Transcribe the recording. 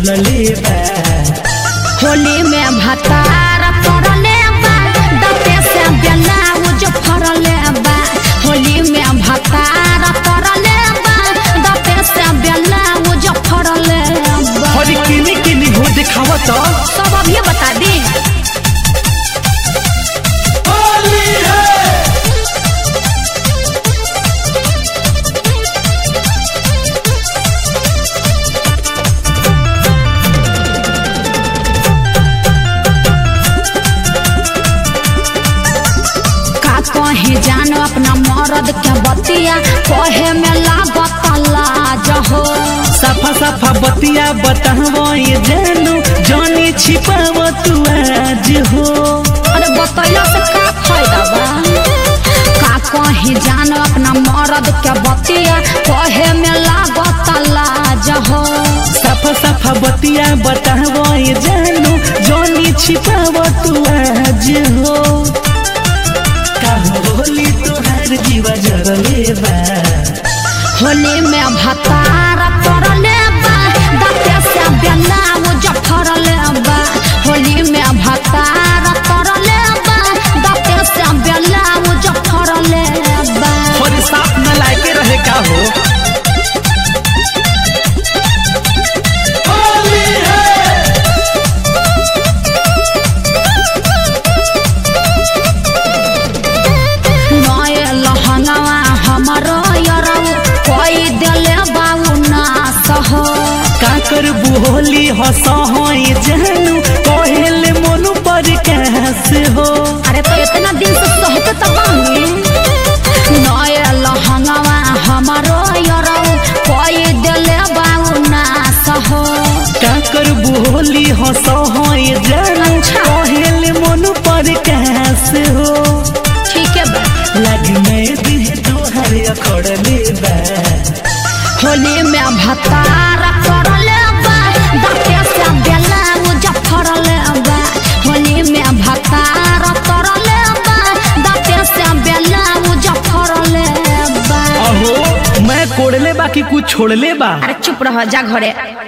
जरले बा होली में भतार करले बा दाते से ब्लाउज फरले बा होली में भतार करले बा दाते से ब्लाउज फरले बा हरी किनी किनी हो दिखावा तो सब अब ये बता दी का कहे जान अपना मरद के बतिया कहे में लागत लाज हो सफा सफा बतिया बतावो ये जानू जानी छिपाव तू आज हो अरे बतैला से का फायदा बा का कहे जान अपना मरद के बतिया कहे में लागत लाज हो सफा सफा बतिया बतावो ये जानू जानी छिपाव तू आज हो का होली तोहार जीवा जरले बा होली में भतार करले बा दाते से ब्लाउज फरले बा होली में भतार करले बा दाते से ब्लाउज फरले बा और साथ न लाके रहे का हो नए लहंगवा हमरो यरौ कोई देले बाऊ नास हो का कर होली हंस हो ये जानू कहेले मोनू पर कैसे हो अरे तो इतना दिन से सहते तो बानी नए लहंगवा हमरो यरौ कोई देले बाऊ नास हो का कर होली हंस हो ये जानू अच्छा। कहेले मोनू पर कैसे हो ठीक है बा लग में दिन तोहर अखड़ले बा होली में भतार करले बा दाते से ब्लाउज फरले बा होली में भतार करले बा दाते से ब्लाउज फरले बा अहो मैं कोड़ले बा कि कुछ छोड़ले बा अरे चुप रह जा घरे